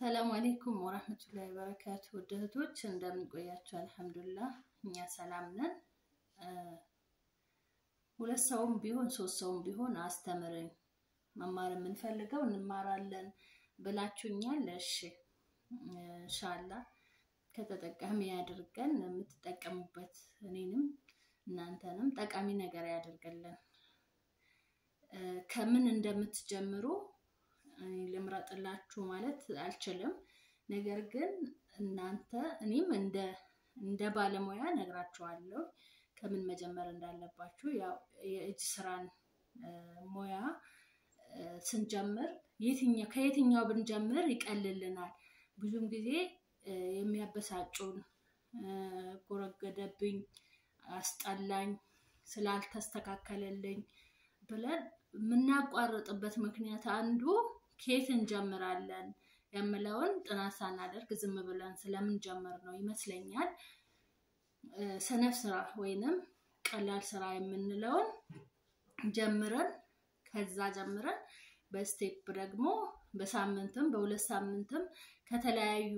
ሰላም አሌይኩም ወራህመቱላሂ ወበረካቱ። ውድ እህቶች እንደምን ቆያችሁ? አልሐምዱሊላህ እኛ ሰላም ነን። ሁለት ሰውም ቢሆን ሶስት ሰውም ቢሆን አስተምረኝ መማር የምንፈልገው እንማራለን ብላችሁኛል። እሺ ኢንሻአላህ ከተጠቃሚ ያድርገን፣ የምትጠቀሙበት እኔንም እናንተንም ጠቃሚ ነገር ያደርገልን። ከምን እንደምትጀምሩ እኔ ልምረጥላችሁ ማለት አልችልም። ነገር ግን እናንተ እኔም እንደ እንደ ባለሙያ ነግራችኋለሁ ከምን መጀመር እንዳለባችሁ። ያው የእጅ ስራን ሙያ ስንጀምር የትኛው ከየትኛው ብንጀምር ይቀልልናል? ብዙም ጊዜ የሚያበሳጩን ጎረገደብኝ፣ አስጠላኝ፣ ስላልተስተካከለልኝ ብለን የምናቋርጥበት ምክንያት አንዱ ከየት እንጀምራለን የምለውን ጥናት ሳናደርግ ዝም ብለን ስለምንጀምር ነው ይመስለኛል። ሰነፍ ስራ ወይንም ቀላል ስራ የምንለውን ጀምረን ከዛ ጀምረን በስቴፕ ደግሞ በሳምንትም በሁለት ሳምንትም ከተለያዩ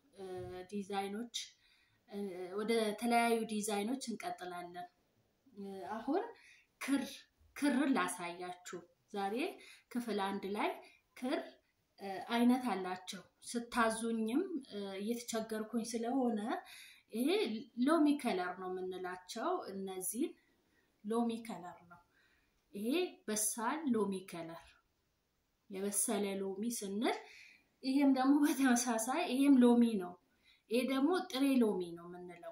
ዲዛይኖች ወደ ተለያዩ ዲዛይኖች እንቀጥላለን። አሁን ክር ክርን ላሳያችሁ። ዛሬ ክፍል አንድ ላይ ክር አይነት አላቸው። ስታዙኝም እየተቸገርኩኝ ስለሆነ ይሄ ሎሚ ከለር ነው የምንላቸው። እነዚህን ሎሚ ከለር ነው። ይሄ በሳል ሎሚ ከለር የበሰለ ሎሚ ስንል ይሄም ደግሞ በተመሳሳይ ይሄም ሎሚ ነው። ይሄ ደግሞ ጥሬ ሎሚ ነው የምንለው።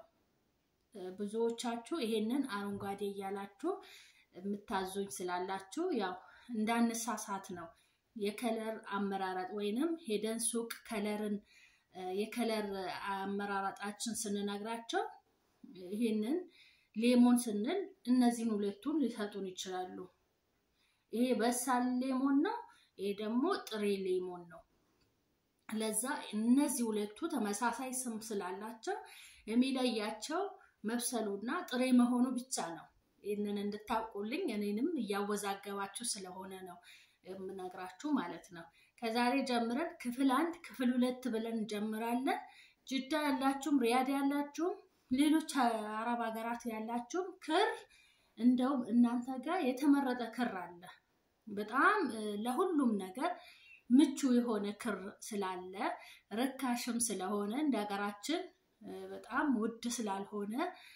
ብዙዎቻችሁ ይሄንን አረንጓዴ እያላችሁ የምታዙኝ ስላላችሁ ያው እንዳንሳሳት ነው። የከለር አመራረጥ ወይንም ሄደን ሱቅ ከለርን የከለር አመራረጣችን ስንነግራቸው ይሄንን ሌሞን ስንል እነዚህን ሁለቱን ሊሰጡን ይችላሉ። ይሄ በሳል ሌሞን ነው፣ ይሄ ደግሞ ጥሬ ሌሞን ነው። ለዛ እነዚህ ሁለቱ ተመሳሳይ ስም ስላላቸው የሚለያቸው መብሰሉና ጥሬ መሆኑ ብቻ ነው። ይህንን እንድታውቁልኝ እኔንም እያወዛገባችሁ ስለሆነ ነው የምነግራችሁ ማለት ነው። ከዛሬ ጀምረን ክፍል አንድ ክፍል ሁለት ብለን እንጀምራለን። ጅዳ ያላችሁም ሪያድ ያላችሁም ሌሎች አረብ ሀገራት ያላችሁም ክር እንደውም እናንተ ጋር የተመረጠ ክር አለ። በጣም ለሁሉም ነገር ምቹ የሆነ ክር ስላለ ርካሽም ስለሆነ እንደ ሀገራችን በጣም ውድ ስላልሆነ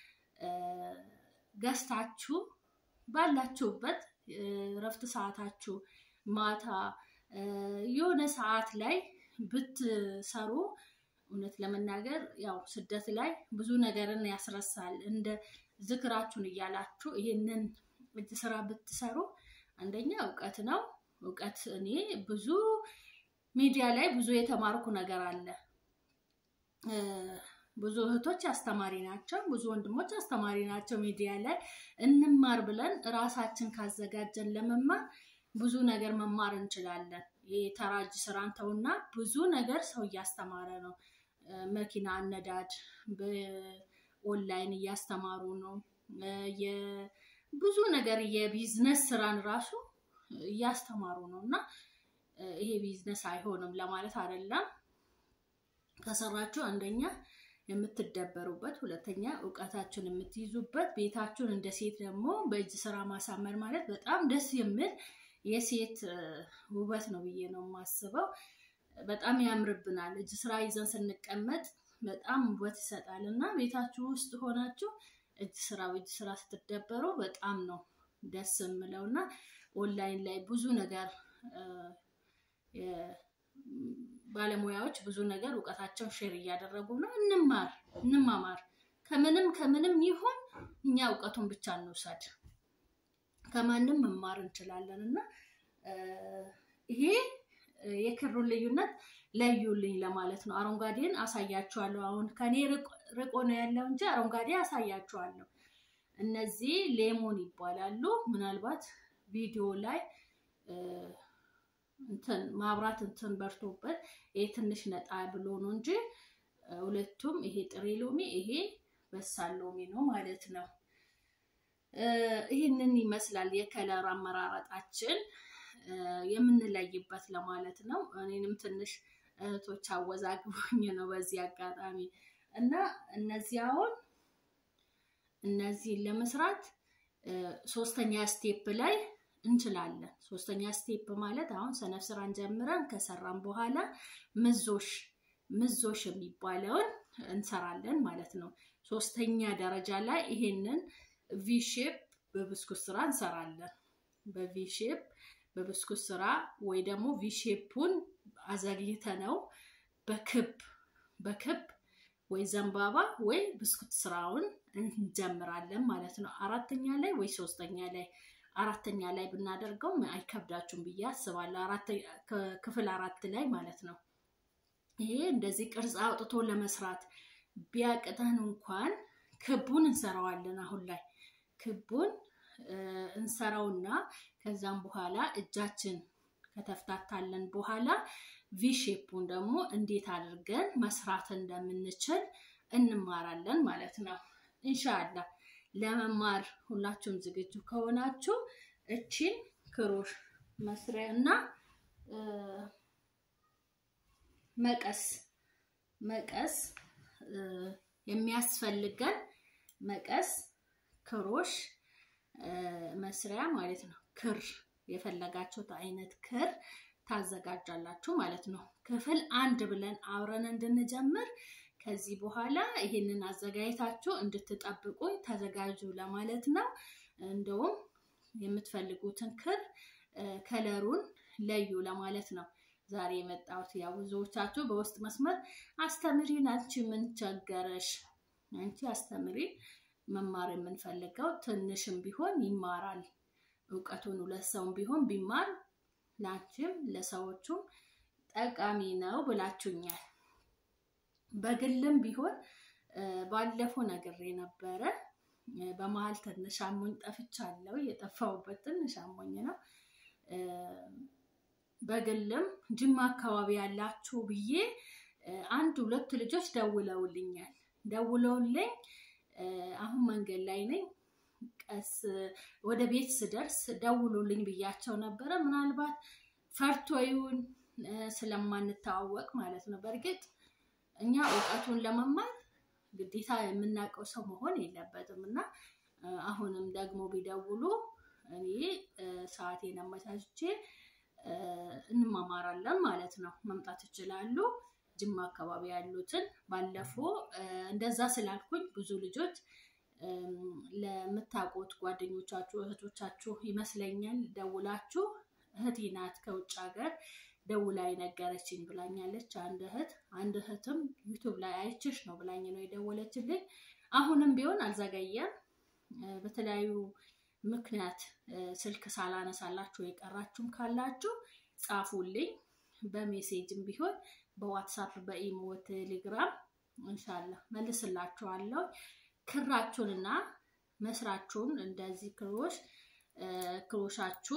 ገዝታችሁ ባላችሁበት ረፍት ሰዓታችሁ ማታ የሆነ ሰዓት ላይ ብትሰሩ እውነት ለመናገር ያው ስደት ላይ ብዙ ነገርን ያስረሳል። እንደ ዝክራችሁን እያላችሁ ይህንን እጅ ስራ ብትሰሩ አንደኛ እውቀት ነው። እውቀት እኔ ብዙ ሚዲያ ላይ ብዙ የተማርኩ ነገር አለ። ብዙ እህቶች አስተማሪ ናቸው፣ ብዙ ወንድሞች አስተማሪ ናቸው። ሚዲያ ላይ እንማር ብለን ራሳችን ካዘጋጀን ለመማር ብዙ ነገር መማር እንችላለን። የተራጅ ስራን ተውና ብዙ ነገር ሰው እያስተማረ ነው። መኪና አነዳድ በኦንላይን እያስተማሩ ነው። ብዙ ነገር የቢዝነስ ስራን ራሱ እያስተማሩ ነው እና ይሄ ቢዝነስ አይሆንም ለማለት አይደለም። ከሰራችሁ አንደኛ የምትደበሩበት፣ ሁለተኛ እውቀታችሁን የምትይዙበት፣ ቤታችሁን እንደ ሴት ደግሞ በእጅ ስራ ማሳመር ማለት በጣም ደስ የሚል የሴት ውበት ነው ብዬ ነው የማስበው። በጣም ያምርብናል። እጅ ስራ ይዘን ስንቀመጥ በጣም ውበት ይሰጣል እና ቤታችሁ ውስጥ ሆናችሁ እጅ ስራ በእጅ ስራ ስትደበሩ በጣም ነው ደስ የምለው እና ኦንላይን ላይ ብዙ ነገር ባለሙያዎች ብዙ ነገር እውቀታቸውን ሼር እያደረጉ ነው። እንማር እንማማር። ከምንም ከምንም ይሁን እኛ እውቀቱን ብቻ እንውሰድ። ከማንም መማር እንችላለን እና ይሄ የክሩን ልዩነት ለዩልኝ ለማለት ነው። አረንጓዴን አሳያችኋለሁ። አሁን ከኔ ርቆ ነው ያለው እንጂ አረንጓዴ አሳያችኋለሁ። እነዚህ ሌሞን ይባላሉ። ምናልባት ቪዲዮ ላይ እንትን ማብራት እንትን በርቶበት ይሄ ትንሽ ነጣ ብሎ ነው እንጂ ሁለቱም ይሄ ጥሬ ሎሚ፣ ይሄ በሳል ሎሚ ነው ማለት ነው። ይህንን ይመስላል የከለር አመራረጣችን የምንለይበት ለማለት ነው። እኔንም ትንሽ እህቶች አወዛግቦኝ ነው በዚህ አጋጣሚ እና እነዚህ አሁን እነዚህን ለመስራት ሶስተኛ ስቴፕ ላይ እንችላለን። ሶስተኛ ስቴፕ ማለት አሁን ሰነፍ ስራን ጀምረን ከሰራን በኋላ ምዞሽ ምዞሽ የሚባለውን እንሰራለን ማለት ነው። ሶስተኛ ደረጃ ላይ ይሄንን ቪሼፕ በብስኩት ስራ እንሰራለን። በቪሼፕ በብስኩት ስራ ወይ ደግሞ ቪሼፑን አዘግይተ ነው በክብ በክብ ወይ ዘንባባ ወይ ብስኩት ስራውን እንጀምራለን ማለት ነው። አራተኛ ላይ ወይ ሶስተኛ ላይ አራተኛ ላይ ብናደርገው አይከብዳችሁም ብዬ አስባለሁ። ክፍል አራት ላይ ማለት ነው። ይሄ እንደዚህ ቅርጽ አውጥቶ ለመስራት ቢያቅተን እንኳን ክቡን እንሰራዋለን። አሁን ላይ ክቡን እንሰራውና ከዛም በኋላ እጃችን ከተፍታታለን በኋላ ቪሼፑን ደግሞ እንዴት አድርገን መስራት እንደምንችል እንማራለን ማለት ነው። እንሻላ ለመማር ሁላችሁም ዝግጁ ከሆናችሁ እቺን ክሮሽ መስሪያ እና መቀስ መቀስ የሚያስፈልገን መቀስ ክሮሽ መስሪያ ማለት ነው። ክር የፈለጋችሁት አይነት ክር ታዘጋጃላችሁ ማለት ነው። ክፍል አንድ ብለን አብረን እንድንጀምር ከዚህ በኋላ ይሄንን አዘጋጅታችሁ እንድትጠብቁ ተዘጋጁ ለማለት ነው። እንደውም የምትፈልጉትን ክር ከለሩን ለዩ ለማለት ነው ዛሬ የመጣሁት። ያው ብዙዎቻችሁ በውስጥ መስመር አስተምሪን፣ አንቺ ምን ቸገረሽ? አንቺ አስተምሪን። መማር የምንፈልገው ትንሽም ቢሆን ይማራል። እውቀቱን ሁለት ሰውም ቢሆን ቢማር ላንቺም ለሰዎቹም ጠቃሚ ነው ብላችሁኛል። በግልም ቢሆን ባለፈው ነግሬ ነበረ። በመሀል ትንሽ አሞኝ ጠፍቻለሁ። የጠፋሁበት ትንሽ አሞኝ ነው። በግልም ጅማ አካባቢ ያላችሁ ብዬ አንድ ሁለት ልጆች ደውለውልኛል። ደውለውልኝ አሁን መንገድ ላይ ነኝ ቀስ ወደ ቤት ስደርስ ደውሉልኝ ብያቸው ነበረ። ምናልባት ፈርቶ ይሁን ስለማንተዋወቅ ማለት ነው። በእርግጥ እኛ እውቀቱን ለመማር ግዴታ የምናውቀው ሰው መሆን የለበትም እና አሁንም ደግሞ ቢደውሉ እኔ ሰዓቴን አመቻችቼ እንማማራለን ማለት ነው። መምጣት ይችላሉ። ጅማ አካባቢ ያሉትን ባለፈው እንደዛ ስላልኩኝ ብዙ ልጆች ለምታውቁት ጓደኞቻችሁ እህቶቻችሁ ይመስለኛል ደውላችሁ እህቴ ናት ከውጭ ሀገር ደውላ የነገረችኝ ብላኛለች። አንድ እህት አንድ እህትም ዩቱብ ላይ አይችሽ ነው ብላኝ ነው የደወለችልኝ። አሁንም ቢሆን አልዘገየም። በተለያዩ ምክንያት ስልክ ሳላነሳላችሁ የቀራችሁም ካላችሁ ጻፉልኝ። በሜሴጅም ቢሆን በዋትሳፕ፣ በኢሞ፣ ቴሌግራም እንሻላ መልስላችኋለሁ። ክራችሁንና መስራችሁን እንደዚህ ክሮሽ ክሮሻችሁ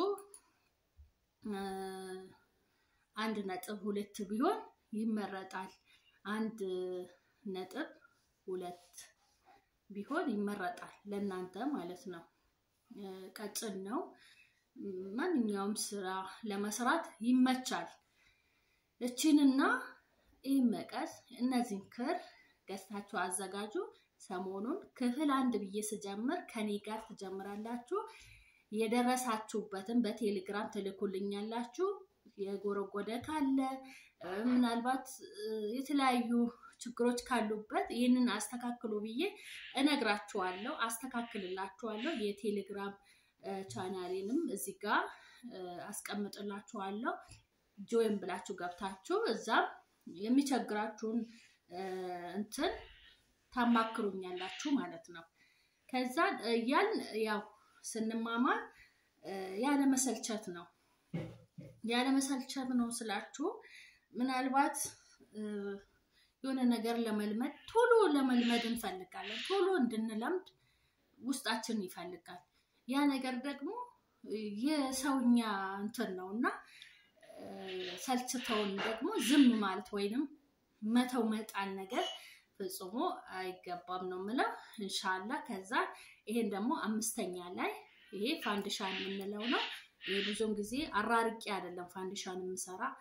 አንድ ነጥብ ሁለት ቢሆን ይመረጣል። አንድ ነጥብ ሁለት ቢሆን ይመረጣል ለእናንተ ማለት ነው። ቀጭን ነው። ማንኛውም ስራ ለመስራት ይመቻል። እቺንና ይህ መቀስ እነዚህን ክር ገዝታችሁ አዘጋጁ። ሰሞኑን ክፍል አንድ ብዬ ስጀምር ከኔ ጋር ትጀምራላችሁ። የደረሳችሁበትን በቴሌግራም ትልኩልኛላችሁ። የጎረጎደ ካለ ምናልባት የተለያዩ ችግሮች ካሉበት ይህንን አስተካክሉ ብዬ እነግራችኋለሁ፣ አስተካክልላችኋለሁ። የቴሌግራም ቻናሌንም እዚህ ጋር አስቀምጥላችኋለሁ። ጆይን ብላችሁ ገብታችሁ እዛም የሚቸግራችሁን እንትን ታማክሩኛላችሁ ማለት ነው። ከዛ ያን ያው ስንማማር ያለመሰልቸት ነው ያለመሰልቸት ነው ስላችሁ ምናልባት የሆነ ነገር ለመልመድ ቶሎ ለመልመድ እንፈልጋለን። ቶሎ እንድንለምድ ውስጣችን ይፈልጋል። ያ ነገር ደግሞ የሰውኛ እንትን ነው እና ሰልችተውን ደግሞ ዝም ማለት ወይንም መተው መጣል ነገር ፍጹሞ አይገባም ነው የምለው። እንሻላ ከዛ ይሄን ደግሞ አምስተኛ ላይ ይሄ ፋንድሻን የምንለው ነው። ይሄ ብዙውን ጊዜ አራርቄ አይደለም ፋንድሻን የምሰራ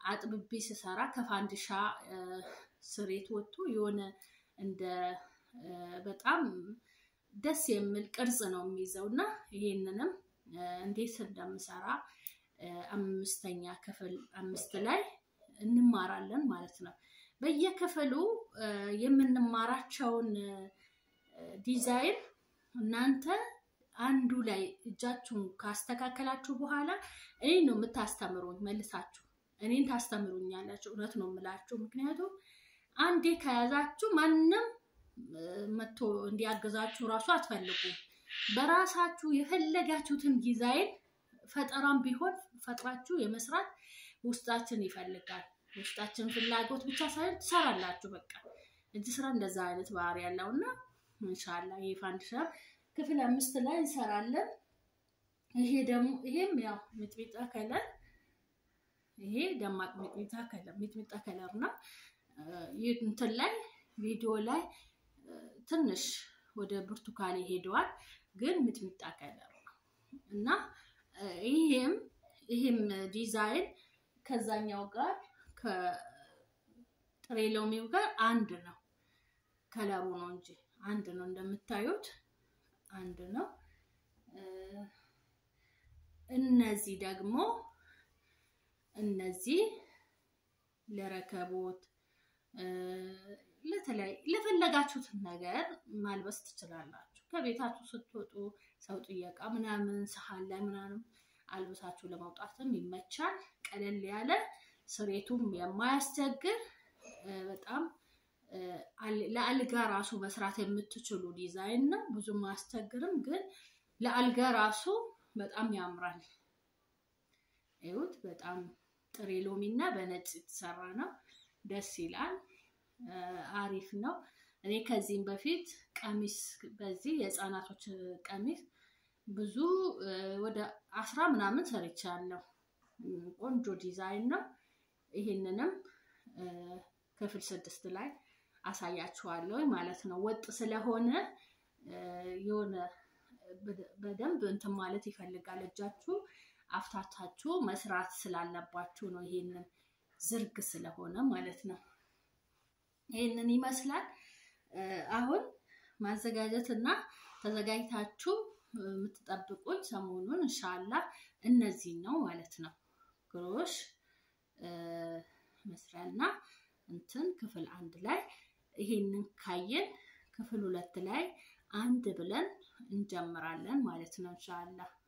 አጥብቤ ስሰራ ከፋንዲሻ ስሬት ወጥቶ የሆነ እንደ በጣም ደስ የሚል ቅርጽ ነው የሚይዘው እና ይሄንንም እንዴት እንደምሰራ አምስተኛ ክፍል አምስት ላይ እንማራለን ማለት ነው። በየክፍሉ የምንማራቸውን ዲዛይን እናንተ አንዱ ላይ እጃችሁን ካስተካከላችሁ በኋላ እኔ ነው የምታስተምሩኝ መልሳችሁ እኔን ታስተምሩኛላችሁ። እውነት ነው የምላችሁ። ምክንያቱም አንዴ ከያዛችሁ ማንም መጥቶ እንዲያግዛችሁ እራሱ አትፈልጉም። በራሳችሁ የፈለጋችሁትን ዲዛይን ፈጠራም ቢሆን ፈጥራችሁ የመስራት ውስጣችን ይፈልጋል። ውስጣችን ፍላጎት ብቻ ሳይሆን ትሰራላችሁ። በቃ እጅ ስራ እንደዛ አይነት ባህሪ ያለው እና እንሻላ ይሄ ፋንዲሻ ክፍል አምስት ላይ እንሰራለን። ይሄ ደግሞ ይሄም ያው ሚጥሚጣ ከለር ይሄ ደማቅ ሚጥሚጣ ከለር ሚጥሚጣ ከለር እና እንትን ላይ ቪዲዮ ላይ ትንሽ ወደ ብርቱካኔ ሄደዋል፣ ግን ሚጥሚጣ ከለር ነው እና ይሄም ይሄም ዲዛይን ከዛኛው ጋር ከጥሬ ሎሚው ጋር አንድ ነው። ከለሩ ነው እንጂ አንድ ነው። እንደምታዩት አንድ ነው። እነዚህ ደግሞ እነዚህ ለረከቦት ለተለያዩ ለፈለጋችሁትን ነገር ማልበስ ትችላላችሁ። ከቤታችሁ ስትወጡ ሰው ጥየቃ ምናምን ሰሃን ላይ ምናምን አልብሳችሁ ለመውጣትም ይመቻል። ቀለል ያለ ስሬቱም የማያስቸግር በጣም ለአልጋ ራሱ መስራት የምትችሉ ዲዛይን ነው። ብዙም አያስቸግርም፣ ግን ለአልጋ ራሱ በጣም ያምራል። ይሁት በጣም ጥሬ ሎሚ እና በነጭ የተሰራ ነው። ደስ ይላል። አሪፍ ነው። እኔ ከዚህም በፊት ቀሚስ በዚህ የህፃናቶች ቀሚስ ብዙ ወደ አስራ ምናምን ሰርቻለሁ። ቆንጆ ዲዛይን ነው። ይህንንም ክፍል ስድስት ላይ አሳያችኋለሁ ማለት ነው። ወጥ ስለሆነ የሆነ በደንብ እንትን ማለት ይፈልጋል። እጃችሁ አፍታታችሁ መስራት ስላለባችሁ ነው። ይሄንን ዝርግ ስለሆነ ማለት ነው። ይህንን ይመስላል። አሁን ማዘጋጀት እና ተዘጋጅታችሁ የምትጠብቁኝ ሰሞኑን እንሻላ እነዚህን ነው ማለት ነው። ግሮሽ መስሪያና እንትን ክፍል አንድ ላይ ይሄንን ካየን ክፍል ሁለት ላይ አንድ ብለን እንጀምራለን ማለት ነው እንሻላ